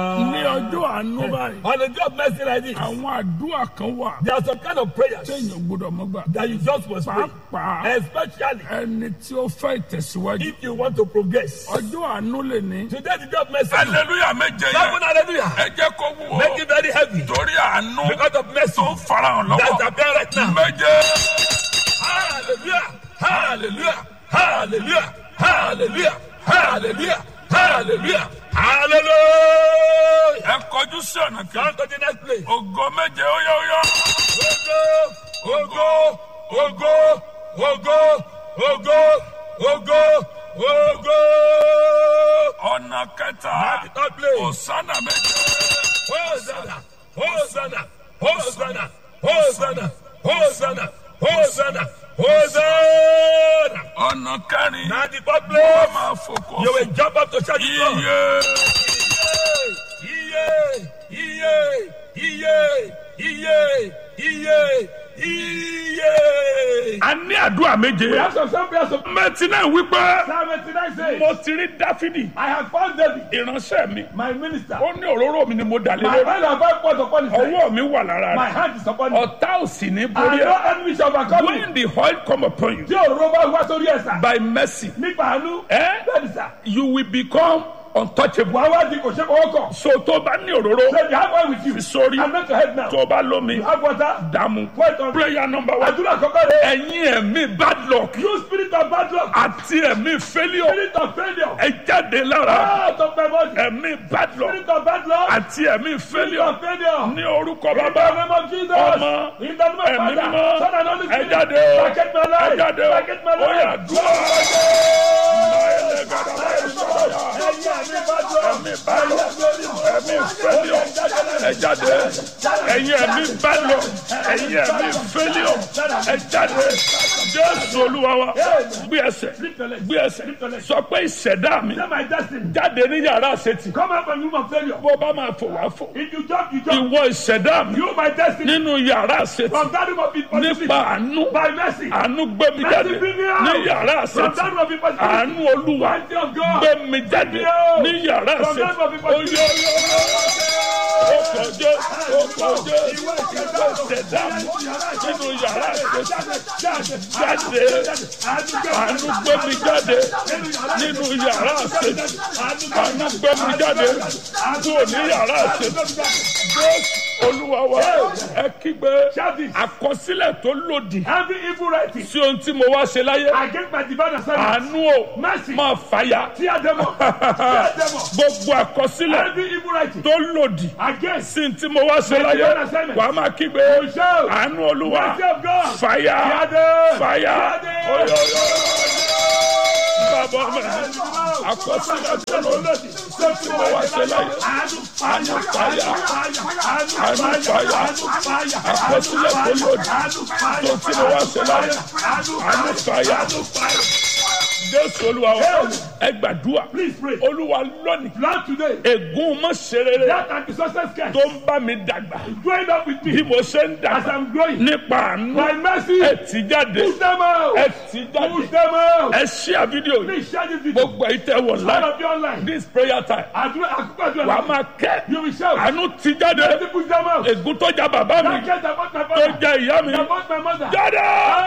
ní ọjọ́ àánú báyìí On a day of mercy like this, àwọn àdúrà kan wà there are some kind of prayers téèyàn gbọ́dọ̀ mọ́ gbà that you just must pray. pàápàá Especially ẹni tí ó fẹ́ ìtẹ̀síwájú if you want to progress. ọjọ́ àánú lè ní. Today the day of mercy. hallelujah méje yẹn Seven hallelujah. ẹ jẹ́ kó wúwo Make it very heavy. torí àánú Because of mercy tó farahàn that lọ́wọ́ appear right now. méje Hallelujah. Hallelujah. Hallelujah. Hallelujah. Hallelujah. Hallelujah. Hallelujah. ẹ kọjú sí ọ̀nà kan Come to the next place. ògo méje ó yá ó yá. Ogo, ogo, ogo, ogo, ogo, ogo, ogo. ọ̀nà kẹta At the third place. òsánà méje Hosanna, Hosanna, Hosanna, Hosanna, Hosanna, Hosanna, Hosanna. ọ̀nà kẹrin At the fourth ó place. máa fòkò You will jump up to shout it out. iye Iye, iye, iye, iye, iye, iye. a ní àdúrà méje. We have some some prayers of mẹ́tí náà wípé Psalm 89 says, mo ti rí dáfídì I have found David, ìránṣẹ́ mi my minister. ó ní òróró mi ni mo dà lé My lórí hand have five points upon his head. ọwọ́ mi wà lára My rẹ̀ hand is upon him. ọ̀tá ò sì ní And borí no ẹ̀ enemy shall overcome me. when the oil come upon you Tí òróró bá wá sórí ẹ̀sà. by mercy Nípa àánú. eh, Bẹ́ẹ̀ni sà. you will become untouchable Wàá wá di kò ṣe fọwọ́ kàn. so tó bá ní òróró So you have one with you. fi sórí I'm not your head now. tó bá lómi You have water. dààmú Wait on. prayer number one Àdúrà kọ́kọ́ rẹ̀. ẹ̀yin ẹ̀mí bad luck You spirit of bad luck. àti ẹ̀mí failure Spirit of failure. ẹ jáde lára Out of my body. ẹ̀mí bad luck Spirit of bad luck. àti ẹ̀mí Spirit failure of failure. ní orúkọ In the bàbá name of Jesus. Ọmọ, In the name of ẹ̀mí Father. mímọ́ Son and Holy ẹ Spirit. jáde o Packet my ẹ life. jáde o Packet my ó yá life. dúró ẹ̀mí bad luck ẹ̀mí failure ẹ jáde ẹ̀yin ẹ̀mí bad luck ẹ̀yin ẹ̀mí failure ẹ jáde jésù olúwa wa gbé ẹsẹ̀ gbé ẹsẹ̀ sọ pé ìṣẹ̀dá mi Say my destiny. jáde ní yàrá àṣetì Come out from room of failure. bó bá máa fò wá fò If you jump, you jump. ìwọ ìṣẹ̀dá mi You my destiny. nínú yàrá àṣetì From that room of impossibility. nípa àánú By mercy. àánú gbé mi jáde Mercy bring me out. ní yàrá From àṣetì that room of impossibility. àánú olúwa Mercy of God. gbé mi jáde ní yàrá From that àṣetì room of impossibility. ọkọjọ ọkọjọ ìwọ ìṣẹ̀dá mi nínú yàrá àṣetì jáde àánú gbé mi jáde nínú yàrá àṣetì àánú gbé mi jáde kúrò ní yàrá àṣetì jésù olúwa wa ẹ kígbe àkọsílẹ̀ tó lòdì Every evil writing sí ohun tí mo wá ṣe láyé against my divine assignment. àánú o Mercy. máa fàyà Tear them up. Tear them up. gbogbo àkọsílẹ̀ Every evil writing tó lòdì against sí ohun tí mo wá ṣe láyé divine assignment. wàá máa kígbe shout. àánú olúwa Mercy of God. fàyà Tear them. fàyà Tear them. oyoyo bàbá mi àkọsílẹ̀ tó lòdì sí ohun tí mo wá ṣe láyé àánú fàyà àánú fàyà àkọsílẹ̀ tó lòdì sí ohun tí mo wá ṣe láyé àánú fàyà jésù olúwa wa ẹ gbàdúrà Please pray. olúwa lónìí Lord today. ègún mọ́ ṣerere That anti-success curse tó ń bá mi dàgbà growing up with bí me mo ṣe ń as dàgbà I'm growing. nípa àánú By mercy. ẹ tì jáde Push them out. ẹ tì jáde Push them out. ẹ ṣí àfídíò yìí Please share this video. gbogbo èyí tẹ wọ All láì of you online. this prayer time Àdúrà àkókò àdúrà. wà á máa kẹ́ You will shout. àánú tì jáde Let me push them out. ègún tó já bàbá mi That curse about my tó father. já ìyá mi About my mother. jáde.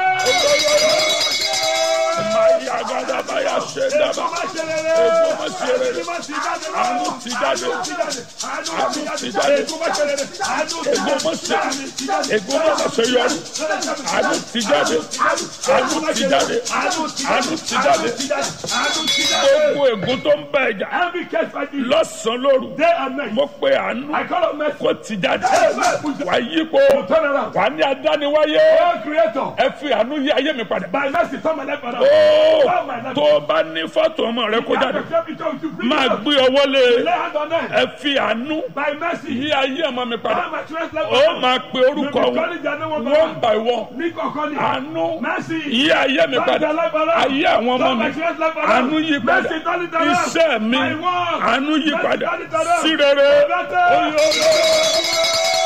Hey! máa yá gàdá máa yá ṣe dábàá Má ṣe rere. ègún mọ́ ṣerere Ègún má ṣe jáde. àánú tì jáde Àánú ti jáde. àánú tì jáde Ègún má ṣe rere. Àánú ti ègún mọ́ ṣe ègún mọ́ ṣe yọrí àánú tì jáde àánú tì jáde Àánú ti àánú tì jáde Àánú ti jáde. gbogbo ègún tó ń bá ẹja Every case fighting lọ́sàn-án lóru day and night. mo pe àánú I call on mercy. kó tì jáde wà á yípo Turn around. wà á ní adániwáyé Oh creator. ẹ fi àánú yí ayé mi padà. By mercy turn my life around. Ó, Turn my life tó o bá ní fọ́tò ọmọ rẹ kó jáde máa Máa gbé ọwọ́ lé Lay hand on them. ẹ fi àánú By mercy. yí ayé ọmọ mi padà Turn my children's life ó around. máa pe orúkọ wọn one by one Ní kọ̀ọ̀kan ni. àánú Mercy. yí ayé mi padà ayé àwọn ọmọ mi àánú yí padà iṣẹ́ mi àánú yí padà sí rere oyè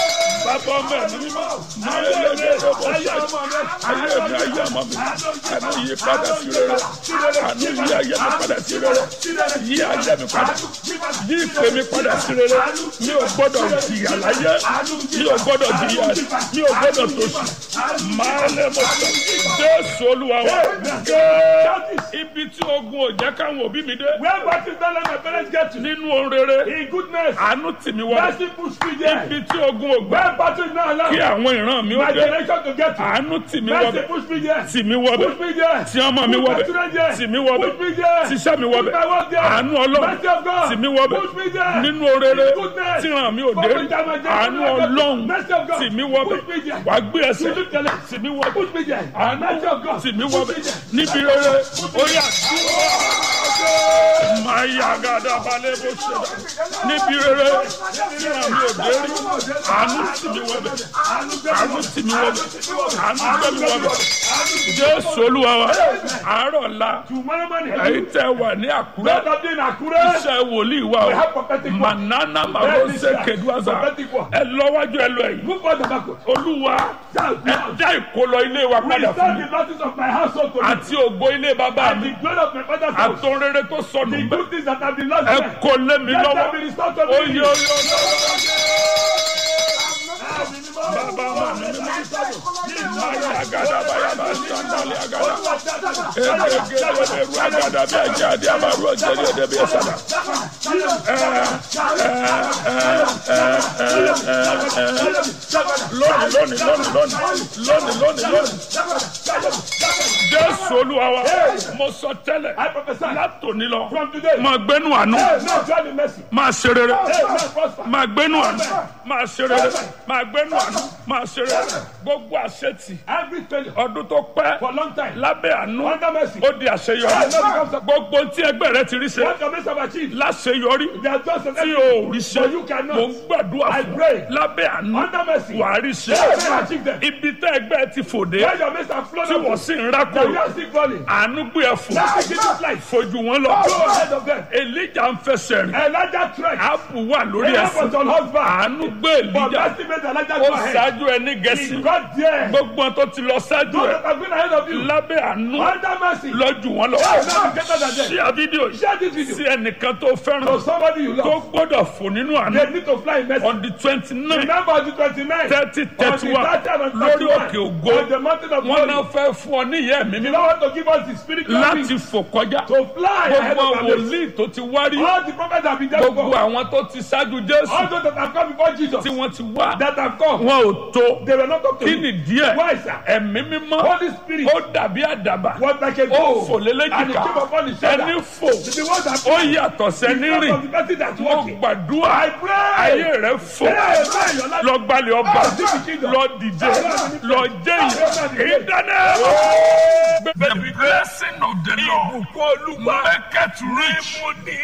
bàbá ọmọ ẹ̀mí mímọ́ máa ń lé ní ọ̀bọ̀ Ayé ṣáà ọmọ mi. ayé mi ayé ọmọ mi àánú yí padà sí rere àánú yí ayé mi padà sí rere yí ayé mi padà yí ìpè mi padà sí rere mi ò gbọ́dọ̀ jìyà láyé mi ò gbọ́dọ̀ jìyà mi ò gbọ́dọ̀ tòṣì máa lé mo sọ jésù olúwa wa gẹ́ẹ́ ibi tí ogun ò jẹ́ káwọn òbí mi dé Where what is that let my parents get to? nínú ohun rere In goodness, àánú tì mí wọlé mercy push me there. ibi tí ogun ò gbà Where battle is not kí allowed, àwọn ìran mi ó my dé generation to get to. àánú tì mí Mercy wọbẹ̀ push me there. tì mí wọbẹ̀ Push me there. tí ọmọ mi Put my wọbẹ̀ children there. tì mí wọbẹ̀ Push me there. tíṣẹ́ mi wọbẹ̀ Put my work there. àánú ọlọ́run Mercy of God. tì mí wọbẹ̀ Push me there. nínú orere In goodness. tí ràn mí ò dé rí àánú ọlọ́run Mercy of God. tì mí wọbẹ̀ Push me there. wàá gbé ẹsẹ̀ You lift the leg. tì mí wọbẹ̀ Push me there. àánú Mercy of God. tì mí Push wọbẹ̀ me there. níbi rere orí àdúrà máa yá gàdá balẹ̀ bó ṣe dà níbi rere tí ràn mí ò dé rí àánú tì mí wọbẹ̀ àánú tì mí wọbẹ̀ àánú gbé mi wọbẹ̀ jésù olúwa wa àárọ̀ la Tomorrow morning, èyí tẹ́ wà ní àkúrẹ́ let us be in Akure. iṣẹ́ wòlíì wa We o have prophetic word. manana marose keduaza Prophetic word. ẹ lọ́wájú ẹ lọ ẹ̀yìn Move on the backward. olúwa Shout ẹ loud. dá ìkólọ ilé wa padà Restore fún mi the losses of my household to me. àti ògo ilé bàbá And mi the glory of my father's house. àtòun rere tó sọnù The bẹ́ẹ̀ good things that have been lost ẹ there. kó lé mi Let lọ́wọ́ them be restored to me. oyè oyè bàbá mi ni mo ayé agada bayaba sandali agada egegede ru agada bí ẹjẹ adé abaru ọjẹrì ẹdẹ bí ẹsàdà lónìí lónìí lónìí lónìí lónìí lónìí lónìí jésù olúwa wa mo sọ tẹ́lẹ̀ I prophesy látòní lọ from today. máa gbénu àánú Hey, now join the mercy. máa ṣe rere Hey, now prosper. máa gbénu àánú máa ṣe rere máa gbénu àánú máa ṣe rere gbogbo àṣetì Every failure ọdún tó pẹ́ for a long time. lábẹ́ àánú Under mercy. ó di àṣeyọrí gbogbo tí ẹgbẹ́ rẹ ti rí ṣe What your mates have achieved. láṣeyọrí They are just an tí o ò rí ṣe But you cannot. mò ń gbàdúrà I fún pray. lábẹ́ àánú Under mercy. wàá rí ṣe They will achieve them. ibi tẹ́ ẹgbẹ́ ti fòde Where your mates have flown tí wọ́n up. sì ń They rákò are still falling. àánú gbé ẹ fò Let's begin this life. fojú wọn lọ Go ahead of them. èlíjà ń fẹsẹ̀ rìn Elijah tried. áàpù wà lórí Ahab ẹsẹ̀ was on horseback. àánú gbé But èlíjà mercy made Elijah ó go ahead. ṣáájú ẹ ní He gẹ̀ẹ́sì got there. gbogbo wọn tó ti lọ ṣáájú Those ẹ that have been ahead of you. lábẹ́ àánú Under mercy. lọ́jù wọn lọ Hey, now be better than them. ṣí à fídíò yìí Share this video. sí ẹnìkan tó fẹ́ràn To somebody you tó love. gbọ́dọ̀ fò nínú àánú They need to fly in mercy. on the twenty nine Remember on the 29th. thirty On thirty the one 30th and lórí 31. òkè ògo On the mountain of wọn náà glory. fẹ́ fún ọ ní ìyá mi The mímọ́ Lord want to give us the spiritual láti wings fò kọjá to fly ahead gbogbo of our mates. wòlíì tó ti wárí All the prophets have been there gbogbo before. àwọn tó ti ṣáájú jésù All those that have come before Jesus. tí wọ́n ti wá That have come. wọn ò tó They were not up to kí you. ni díẹ̀ Why, sir? ẹ̀mí mímọ́ Holy Spirit ó dàbí àdàbà was like a ó dove. fò And it lélẹ́jìká came upon his shoulder. ẹni fò The one that ó yàtọ̀ sẹ́ni because rìn of the person that's mo walking. gbàdúrà I pray. ayé rẹ fò Hey, man, your life- lọ gbalẹ̀ ọba lọ dìde lọ jẹ́yìn ìdáná. The blessing of the Lord maketh rich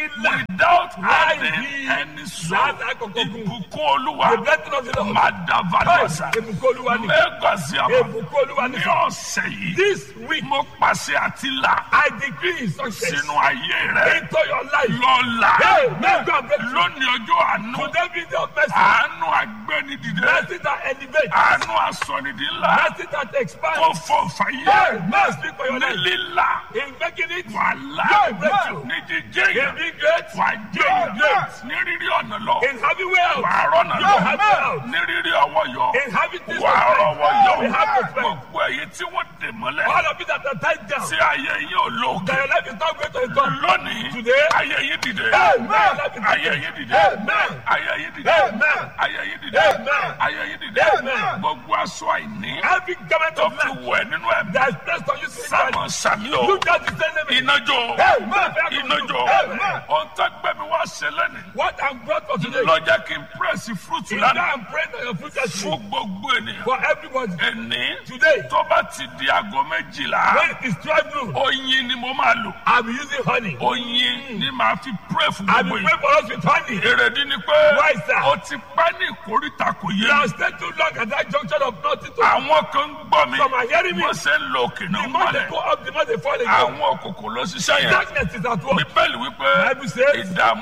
without adding any sorrow. Ìbùkún Olúwa máa dàbàdà sá. Mẹ́gbàsí àbá ní ọ̀sẹ̀ yìí. This week, Mo pàṣẹ àti là I decree success sínú ayé rẹ̀. into your life. Lọ́la. Hey, may God bless you. Lónìí ọjọ́ àánú. Today be the mercy. Àánú agbẹ́nidìde. Mercy that elevates. Àánú asọ̀nìdì ńlá. Mercy that expands. Kó fọ fàyè. Hey, mercy speak for your Ní life. lílà. In making it, Wàhálà. Yóò breakthrough. Ní jíjẹ́ in yẹn. being great, Wà á jẹ́ yẹn. Great. Ní rírí ọ̀nà lọ. in having wealth, Wà á rọ́nà you lọ. have wealth. Ní rírí ọwọ́ yọ. In having this Wà á rọ́wọ́ yọ. you have to spend. Gbogbo èyí tí wọ́n dè mọ́lẹ̀. All of it that are tied down. Tí ayé yín ò lóògùn. That your life is not going to return. Lónìí. Today. Ayé yín dìde. Amen. Ayé yín dìde. Amen. Ayé yín dìde. Amen. Ayé yín dìde. Amen. Ayé yín dìde. Amen. Gbogbo aṣọ àìní. Every government Tó of fi man wẹ̀ nínú ẹ̀mí. that is placed on you spiritually, Sámọ̀ sàmí o. you just descend them. Iná jó. Amen. Iná jó. Amen. Ohun tó gbẹ̀mí wá ṣe lẹ́nu. What I'm brought for today Lọ jẹ́ kí n pírẹ́sì fúrúùtù is that lánàá. I'm praying that your future Fún should gbogbo ènìyàn. for everybody. Ẹni Today, tó bá ti di aago méjìlá. when it is 12 noon, Oyin ni mo máa lò. I'll be using honey. Oyin ni màá fi pírẹ́ fún I'll gbogbo be yìí. praying for us with honey. Èrèdí ni pé Why, sir? o ti pẹ́ ní ìkórìtà kò yé You mi. have stayed too long at that junction of nothing to Àwọn kan ń gbọ́ mi. Some are hearing me. Wọ́n ṣe ń lo òkè náà The more they mọ́lẹ̀. go up, the more they fall again. Àwọn òkòkò ló ṣiṣẹ́ yẹn. Darkness is at work. Bíbélì wípé Bible says, ìdààmú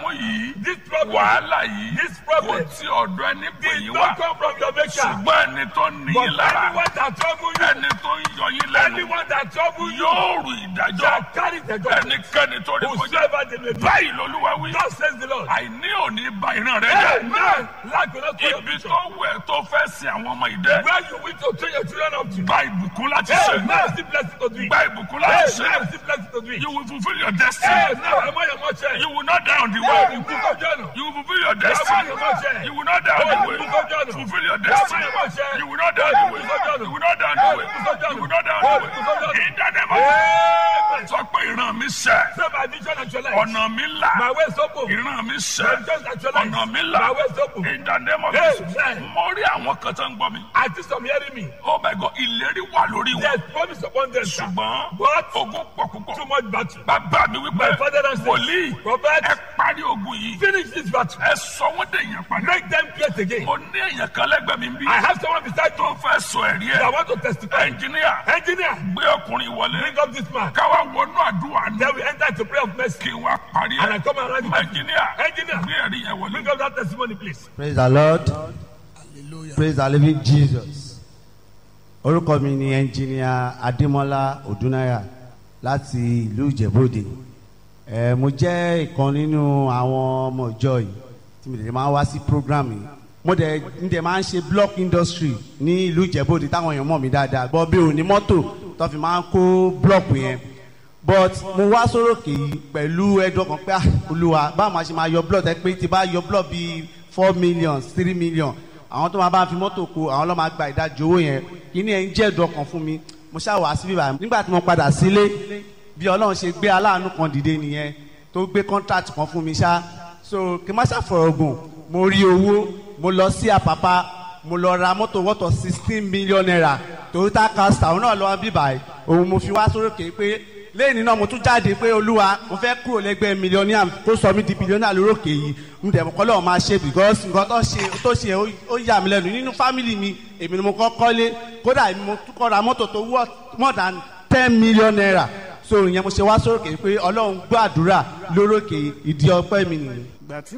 yìí This problem, wàhálà yìí This kò problem tí ọ̀dọ̀ ẹni pè did yín not wá come from your maker. ṣùgbọ́n ẹni tó ní But yín lára anyone that trouble you, ẹni tó ń yọ yín lẹ́nu anyone that trouble you, yóò rù ìdájọ́ shall carry the judgment. ẹnikẹ́ni tó ní kọjá Whosoever they may be. báyìí lolúwa wí God says the Lord. àìní òní ba ìran rẹ jẹ́ Amen. Lack will not spoil your ibi future. tó wẹ̀ tó fẹ́ sin àwọn ọmọ ìdẹ́ Where you wish to train your children up to. gba ìbùkún láti Hey, ṣe now see blessing to do it. gba ìbùkún Hey, láti ṣe now see blessing to do it. you will fulfil your Hey, destiny now am I your mother? you will not die on the Hey, way you cook up John. you will fulfil your Am I destiny your mother? you will not die on the Hey, way you cook up John. fulfil your Am I destiny your mother? you will not die on the way Hey, you cook up John. you will not die on the Hey, way you cook up John. you will not die on Hey, the you cook up way John. in the name of Amen. sọ pé ìran mi sẹ́ Say my vision actualized. ọ̀nà mi là My way is open. ìran mi My sẹ́ vision actualized. ọ̀nà mi là My way is open. in the name of Hey, Jesus man. mo rí àwọn kan tó ń gbọ́ mi I think some hearing me. oh my God ìlérí wà lórí wọn There's promise upon them. sir. ṣùgbọ́n But ogun pọ̀ púpọ̀ too much battle. bàbá mi wípé My father and wòlíì Prophet, ẹ parí ogun yìí finish this battle. ẹ sọ wọ́n dé èèyàn padà Make them great again. mo ní èèyàn kan lẹ́gbẹ̀ẹ́ mi bí I have someone beside tó you fẹ́ sọ ẹ̀rí that ẹ̀ want to testify. ẹnjìníà Engineer, gbé ọkùnrin wọlé bring up this man. káwá wọnú àdúrà ní Then we enter into prayer of mercy. kí wá parí And I ẹ̀ come around you. ẹnjìníà Engineer, gbé ẹ̀rí yẹn wọlé. bring up that testimony, please. praise the lord praise the living jesus orúkọ mi ni ẹnjìníà adémọlá odúnáyà láti ìlú ìjẹ̀bọ́dè ẹ mo jẹ́ ìkan nínú àwọn ọmọ ìjọ yìí tí mo dẹ̀ máa ń wá sí program yìí mo dẹ̀ ń dẹ̀ máa ń ṣe block industry ní ìlú ìjẹ̀bọ́dè táwọn èèyàn mọ̀ mí dáadáa gbọ́ bí òní mọ́tò tó fi máa ń kó block yẹn but mo wá sórókè yìí pẹ̀lú ẹ̀dùn ọkàn pé ah, olúwa báwo máa ṣe máa yọ blood ẹ pé tí bá yọ blood bíi four million three million àwọn tó máa bá fi mọ́tò kó àwọn ló máa gba ìdajì owó yẹn kíní ẹ̀ ń jẹ́ ẹ̀dùn ọkàn fún mi mo ṣáà wá síbí báyìí nígbà tí mo padà sílé bí ọlọ́run ṣe gbé aláàánú kan dìde nìyẹn tó gbé contract kan fún mi ṣá so kí n má ṣàfọ̀rọ̀ gùn mo rí owó mo lọ sí àpápá mo lọ ra mọ́tò wọ́tọ̀ sixteen million naira toyota castor òun náà lọ́wọ́ bí báyìí òun mo fi wá sórókè pé lẹ́yìn náà mo tún jáde pé olúwa mo fẹ́ kúrò lẹ́gbẹ́ mílíọ̀nìà kó sọ mí di bílíọ̀nìà lórókè yìí mo dẹ̀ mọ́ kọ́ lọ́wọ́ máa ṣe because nǹkan tó ṣe tó ṣe ó- ó yà mí lẹ́nu nínú fámìlì mi èmi ni mo kọ́ kọ́lé kódà èmi mo tún kọ́ ra mọ́tò tó wọ́ more than ten million naira so ìyẹn mo ṣe wá sórókè pé ọlọ́run gbọ́ àdúrà lórókè ìdí ọpẹ́ mi nìyí. ìgbà tí